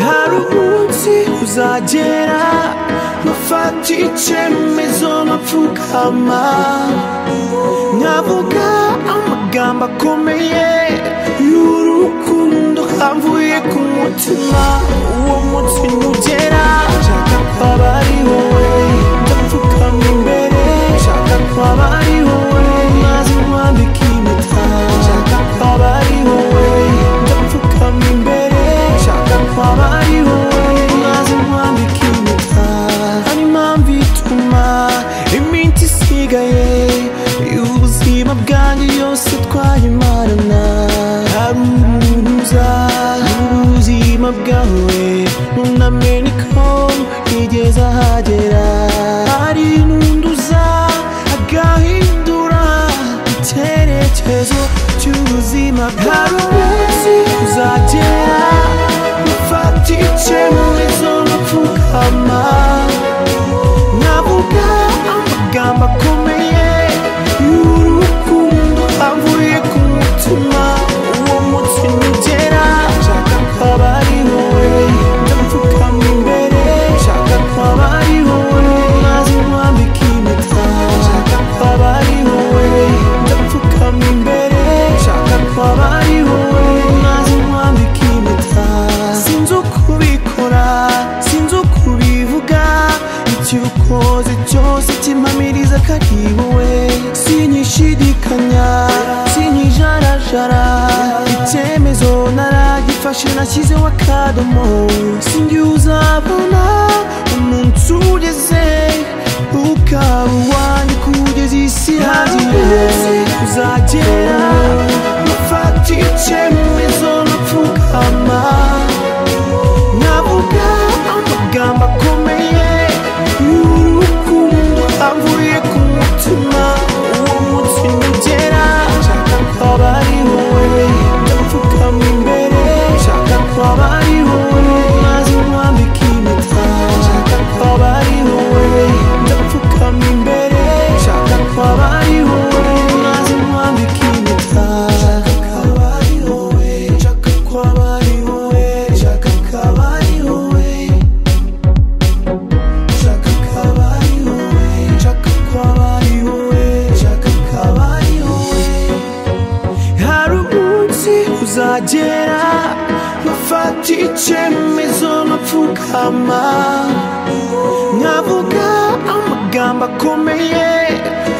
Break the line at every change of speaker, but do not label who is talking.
hari umunsi uzagera mufata icyemezo nkapfukama nkavuga amagambo akomeye y'urukundo hamvuye ku mutima uwo munsi nugera nshaka kwaba ari wowe ndapfukama imbere nshaka kwaba ari wowe maze nkwambike impeta nshaka kwaba ari wowe ndapfukama imbere nshaka kwaba ari wowe maze nkwambike impeta hari impamvu ituma iminsi isigaye y'ubuzima bwanjye yose twayimarana hari umuntu uza ubuzima bwawe unamenye ko yigeze ahagera hari n'undi uza agahindura icyerekezo cy'ubuzima bwawe hari umunsi uzagera ufata icyemezo n'upfukama navuga amagambo akomeye y'urukundo avuye ku mutima uwo munsi nugera nshaka kwaba ari wowe ndapfukama imbere nshaka kwaba ari wowe maze nkwambike impeta nshaka kwaba ari wowe ndapfukama imbere nshaka kwaba ari wowe maze nkwambike impeta sinzi ukubikora sinzi ukubivuga icyo ukoze cyose kimpamiriza ko ari wowe sinyishidikanya sinyijarajara icyemezo naragifashe nashyizeho akadomo sinjye uzabona umunsi ugeze ukaba uwanjye kugeza isi yaziye uzagera ufata icyemezo napfukama navuga amagambo akomeye y'urukundo avuye ku mutima uwo munsi nugera nshaka kwaba ari wowe ndapfukama imbere nshaka kwaba ari wowe maze nkwambike impeta nshaka kwaba ari wowe ndapfukama imbere nshaka kwaba ari wowe maze nkwambike impeta nshaka kwaba ari wowe nshaka kwaba ari wowe nshaka kwaba ari wowe Nshaka kwaba ari wowe nshaka kwaba ari wowe nshaka kwaba ari wowe hari umunsi uzagera bafata icyemezo bapfukama nkavuga amagambo akomeye